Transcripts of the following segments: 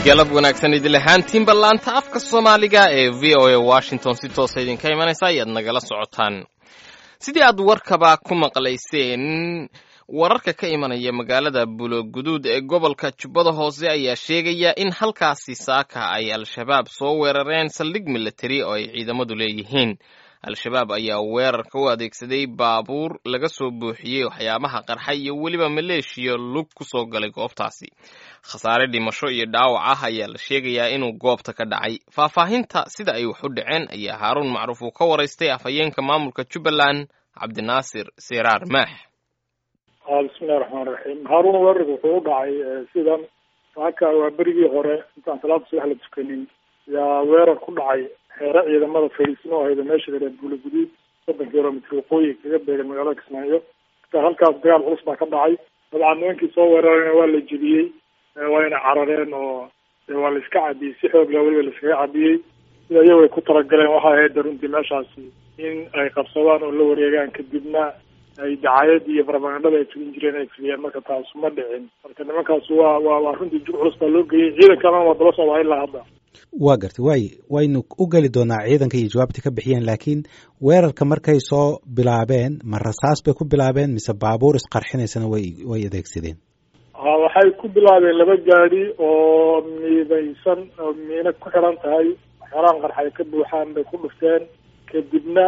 galab wanaagsan idil ahaantiinba laanta afka soomaaliga ee v o a washington si toosa idinka imanaysa ayaad nagala socotaan sidii aad warkaba ku maqlayseen wararka ka imanaya magaalada buloguduud ee gobolka jubbada hoose ayaa sheegaya in halkaasi saaka ay al-shabaab soo weerareen saldhig militari oo ay ciidamadu leeyihiin al-shabaab ayaa weerarka u adeegsaday baabuur laga soo buuxiyey waxyaabaha qarxa iyo weliba maleeshiya lug ku soo galay goobtaasi khasaare dhimasho iyo dhaawac ah ayaa la sheegayaa inuu goobta ka dhacay faahfaahinta sida ay wax u dhaceen ayaa haaruun macruuf uu ka waraystay afhayeenka maamulka jubbaland cabdinaasir siraar maax bismillahi raxmaan raxiim haaruun weerarka wuxuu u dhacay sidan saaka waa berigii hore intaan salaada subax la tukanin yaa weerar ku dhacay xeere ciidamada fariisimo ahayda meesha gareed buula guduud soddon kilomitr waqooyi kaga beegan magaalada kismaayo marka halkaas dagaal culus baa ka dhacay dabcan nimankii soo weerarayna waa la jebiyey wayna carareen oo waa la iska cabiyey si xoog leh weliba la iskaga cabiyey sida iyago ay ku talagaleen waxay ahayd runtii meeshaasi in ay qabsadaan oo la wareegaan kadibna ay dacaayadii iyo barabagandhada ay fulin jireen ay fuliyeen marka taasu ma dhicin marka nimankaas waa waa waa runtii jug culus baa loo geeyey ciidankaana waa daba socdaa ilaa hadda waa gartay waay waynu u geli doonaa ciidanka iyo jawaabta ka bixiyeen laakiin weerarka markay soo bilaabeen ma rasaas bay ku bilaabeen mise baabuur isqarxinaysana way way adeegsadeen ha waxay ku bilaabeen laba gaadi oo miidaysan oo miina ku xiran tahay waxyaalahan qarxa ay ka buuxaan bay ku dhufteen kadibna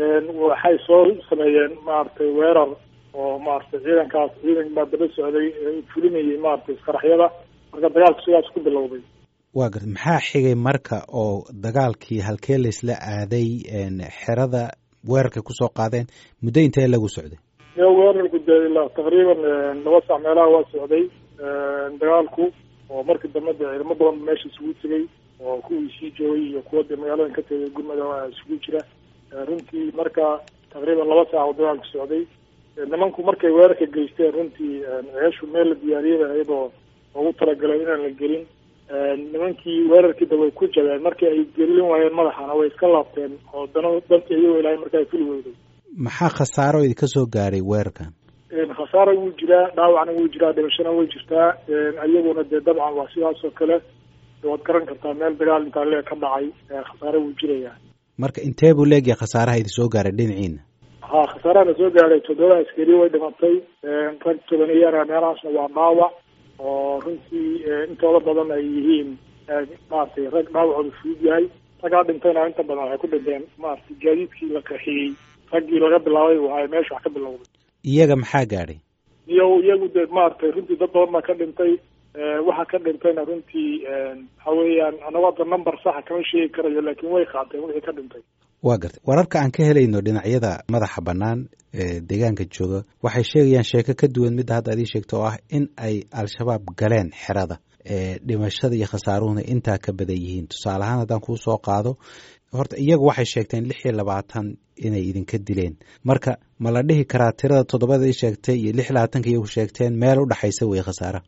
waxay soo sameeyeen maaragtay weerar oo maaragtay ciidankaas ciidan baa daba socday fulinayay maaragtay isqaraxyada marka dagaalku sidaas ku bilowday waa garta maxaa xigay marka oo dagaalkii halkee laysla aaday xerada weerarkay kusoo qaadeen muddo intee lagu socday yo weerarku dee ilaa taqriiban laba sac meelaha waa socday dagaalku oo markii dambe dee ciidamo badan meesha isugu tegay oo kuwii sii joogay iyo kuwa dee magaaladan ka tegay gurmada isugu jira runtii marka taqriiban laba saac oo dagaalku socday nimanku markay weerarka geysteen runtii ceeshu meel la diyaariyay ahayd oo loogu talagalay inaan la gelin nimankii weerarkiida way ku jabeen markii ay gelin waayeen madaxana way iska laabteen oo dana dantii iyagoo ilaahay marka ay fuli weyday maxaa khasaaro idinka soo gaaray weerarkan khasaara wuu jiraa dhaawacna wuu jiraa dhimashana way jirtaa iyaguna dee dabcan waa sidaas oo kale waad garan kartaa meel dagaal intaa lee ka dhacay khasaare wuu jirayaa marka intee buu leegyahay khasaaraha idin soo gaaray dhinaciina ha khasaarahana soo gaaray toddoba askari way dhimatay rag tobaniyana meelahaasna waa dhaawac oo runtii intooda badan ay yihiin maaragtay rag dhaawacooda fudud yahay raggaa dhintayna inta badan waxay ku dhinteen maaragtay gaadiidkii la qaxiyey raggii laga bilaabay waay meesha wax ka bilowday iyaga maxaa gaadhay iyo iyagu dee maaragtay runtii dad badan baa ka dhintay waxa ka dhintayna runtii waxa weeyaan anagu hadda number saxa kama sheegi karayo laakiin way qaateen wixii ka dhintay waa gartay wararka aan ka helayno dhinacyada madaxa bannaan ee deegaanka jooga waxay sheegayaan sheeko ka duwan midda hadda ad ii sheegto oo ah in ay al-shabaab galeen xerada dhimashada iyo khasaaruhuna intaa ka badan yihiin tusaale ahaan haddaan kuu soo qaado horta iyagu waxay sheegteen lix iyo labaatan inay idinka dileen marka ma la dhihi karaa tirada toddobada i sheegtay iyo lix labaatanka iyagu sheegteen meel u dhexaysa wey khasaara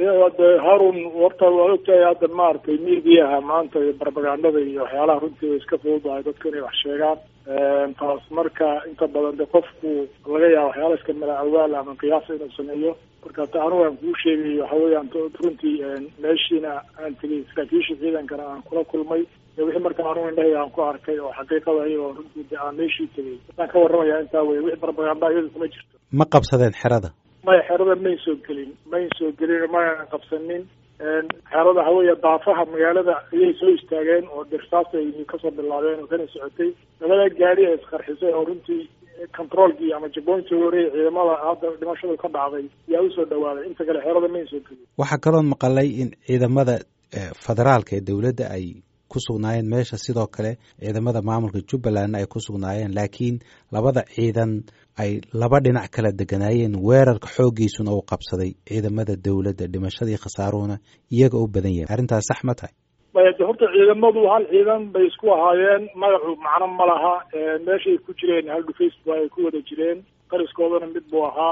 de harun horta waa ogtahay hadda maaragtay mediaha maanta iyo barbagandada iyo waxyaalaha runtii way iska fududahay dadku inay wax sheegaan taas marka inta badan de qofku laga yaaba waxyaala iska mala awaal ama qiyaasa inuu sameeyo marka ta anigu aan kuu sheegay waxa weeyaan runtii meeshiina aan tegay saraakiisha ciidankana aan kula kulmay wixii marka anigu indhahayga aan ku arkay oo xaqiiqada iyagoo runtii de aan meeshii tegay waxaan ka warramaya intaa wey wixii barbaganda iyadu kuma jirto ma qabsadeen xerada maya xerada may soo gelin may soo gelin mayna qabsanin xerada haweeya daafaha magaalada ayay soo istaageen oo dirsaas ay kasoo bilaabeen oo kana socotay labada gaari ay isqarxisay oo runtii controolkii ama jabooyntii horeey ciidamada hadda dhimashadu ka dhacday yaa usoo dhawaaday inta kale xerada may soo gelin waxaa kaloo maqalay in ciidamada federaalka ee dowladda ay ku sugnaayeen meesha sidoo kale ciidamada maamulka jubbaland ay ku sugnaayeen laakiin labada ciidan ay laba dhinac kala deganaayeen weerarka xooggiisuna uu qabsaday ciidamada dowladda dhimashadii khasaaruhuna iyaga u badan yahay arrintaas sax ma tahay maya de horta ciidamadu hal ciidan bay isku ahaayeen magacu macno ma laha meeshay ku jireen hal dhufays ba ay ku wada jireen qariskoodana mid buu ahaa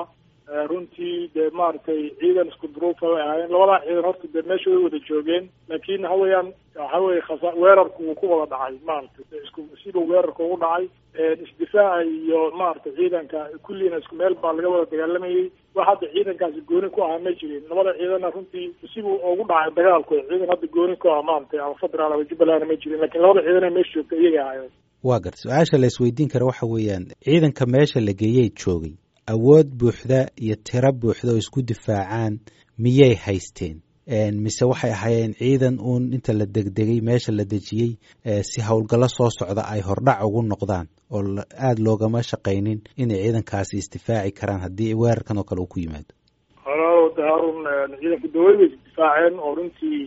runtii dee maaragtay ciidan isku duruufa way ahaayeen labadaa ciidan horta dee meesha way wada joogeen laakiin waxa weeyaan waxa weye khasa weerarku wuu ku wada dhacay maaragtay isku siduu weerarka ugu dhacay isdifaaca iyo maaragtay ciidanka kulliina isku meel baa laga wada dagaalamayay wax hadda ciidankaasi gooni ku ahaa ma jirin labada ciidanna runtii sibuu ugu dhacay dagaalku ciidan hadda gooni ku ah maaragtay ama federaal ama jubbalandna ma jirin lakiin labada ciidana meesha joogta iyaga ahaayeen waa gar su-aasha la isweydiin kara waxa weeyaan ciidanka meesha la geeyey joogay awood buuxda iyo tiro buuxda oo isku difaacaan miyay haysteen mise waxay ahaayeen ciidan uun inta la degdegay meesha la dejiyey si howlgallo soo socda ay hordhac ugu noqdaan oo aada loogama shaqaynin inay ciidankaasi isdifaaci karaan haddii weerarkan oo kale uu ku yimaado halo harun ciidanka dawlad bay isdifaaceen oo runtii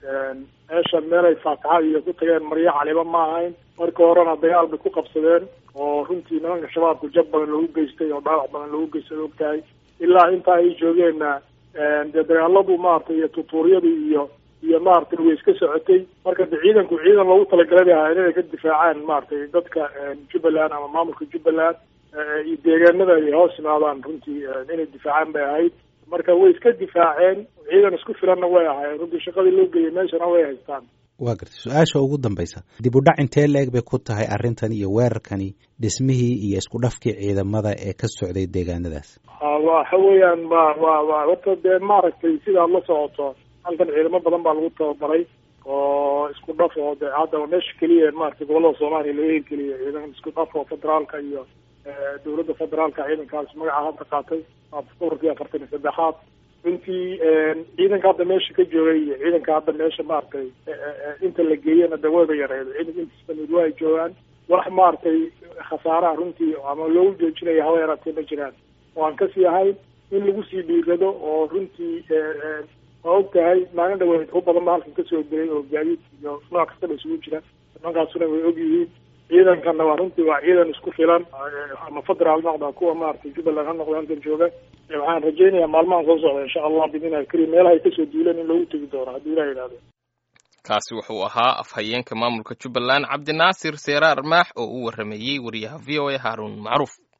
meesha meelay faataxa iyo ku tageen maryo caliba ma ahayn marka horena dagaal bay ku qabsadeen oo runtii nimanka shabaabka jab badan loogu geystay oo dhaawac badan loogu geystay og tahay ilaa intaa ay joogeenna dee dagaaladu maaragtay iyo tutuuryadu iyo iyo maaragtay way iska socotay marka de ciidanku ciidan loogu talagalay bay ahayn inay ka difaacaan maaragtay dadka jubbaland ama maamulka jubbaland iyo deegaanada ay hoos yimaadaan runtii inay difaacaan bay ahayd marka way iska difaaceen ciidan isku filanna way ahaayeen runtii shaqadii loo geeyay meeshana way haystaan waa gartay su-aasha ugu dambaysa dib u dhac intee la-eg bay ku tahay arrintan iyo weerarkani dhismihii iyo isku dhafkii ciidamada ee ka socday deegaanadaas waxa weeyaan wa wa wa horta dee maaragtay sidaad la socoto halkan ciidamo badan baa lagu tababaray oo isku dhaf oo de haddaba meesha keliya maratay gobolada soomaaliya laga hirgeliya ciidan isku dhaf oo federaalka iyo dowladda federaalka ciidankaas magaca hadda qaatay ururkii afartan iyo saddexaad runtii ciidanka hadda meesha ka joogay iyo ciidanka hadda meesha maaragtay inta la geeyana de wayba yareed ciidanka intiisbamid waa ay joogaan wax maaragtay khasaaraha runtii ama loogu joojinaya hawa yaraatee ma jiraan oo aan kasii ahayn in lagu sii dhiirado oo runtii waa og tahay maalin dhaweyd u badan ba halkan kasoo gelay oo gaadiid iyo nooc kastaba isugu jira nimankaasuna way og yihiin ciidankana waa runtii waa ciidan isku filan ama federaal noqda kuwa maaragtay jubbaland ha noqda halkan jooga waxaan rajaynayaa maalmahan soo socda insha allah bidnillahi karim meelaha ay kasoo duuleen in loogu tegi doono haddii ilah yidhahdo kaasi wuxuu ahaa afhayeenka maamulka jubbaland cabdinaasir seeraar maax oo u warameeyey wariyaha v o a haaruun macruuf